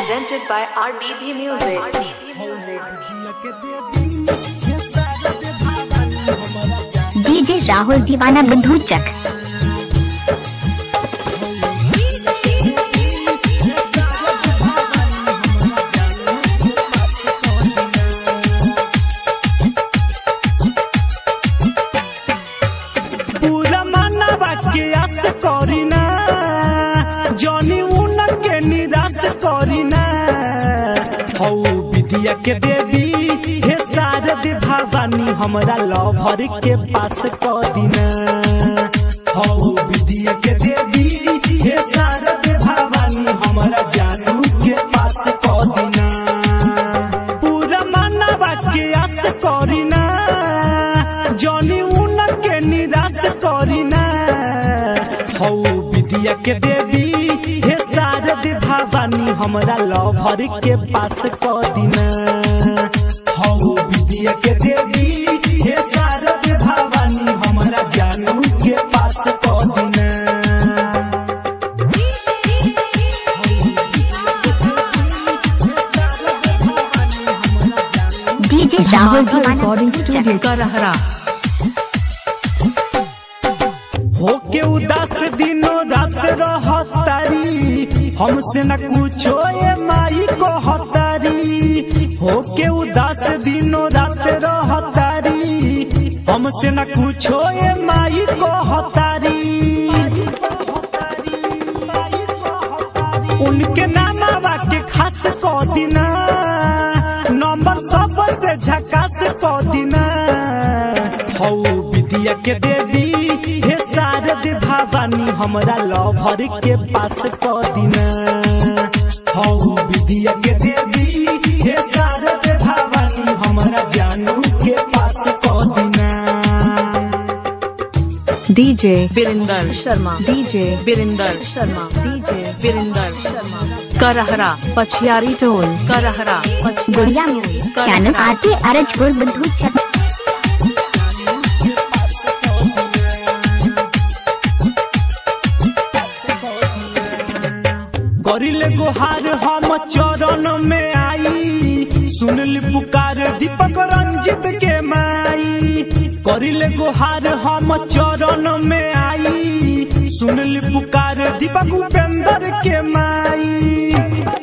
Presented by RBB Music. RBB Music. DJ Rahul Deewana Bandhu चक पूरा मानवा के आस करीना जनी उनर के निराश करीना हौ विद्या के देवी हे शारद भवानी हमरा लभर के पास क दिना हौ विद्या के देवी हे शारद भवानी हमरा जानू के पास क दिना पूरा मानवा के आस करीना जनी उनर के निराश करीना हौ विद्या के देवी हे शारद भवानी हमरा लभर के पास क दिना हौ विद्या के देवी हे शारद भवानी हमरा जानू के पास क दिना डीजे राहुल दीवाना रिकॉर्डिंग स्टूडियो का रहरा होके उदास दिनों रात रहतारी हमसे न कुछो ये माई को हतारी होके उदास दिनों रात रहतारी हमसे न कुछो ये माई को हतारी उनके नामा के खास को दिना नंबर सब से झकास को दिना हौ विद्या के देवी हे शारद भवानी हमरा लभर के पास क दिना हौ विद्या के देवी हे शारद भवानी हमरा जानू के पास क दिना DJ Birinder Sharma DJ Birinder Sharma DJ Birinder Sharma Karahara पछियारी टोल करहरा गुड़िया म्यूजिक चैनल आरती अरजपुर बंधु चक करिले गुहार हम चरण में आई सुनल पुकार दीपक रंजित के माई करिले गुहार हम चरण में आई सुनल पुकार दीपक उपेंद्र के माई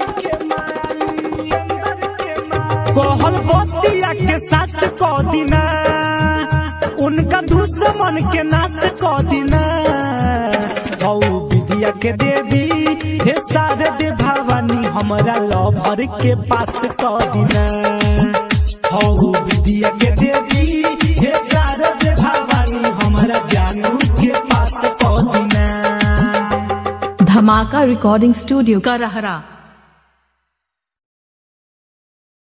कहल बतिया के सच क दिना उनका दुश्मन के नाश क दिना हौ विद्या के देवी हे शारद भवानी हमरा लभर के पास क दिना हौ विद्या के देवी हे शारद भवानी हमरा जानू के पास क दिना धमाका रिकॉर्डिंग स्टूडियो का रहरा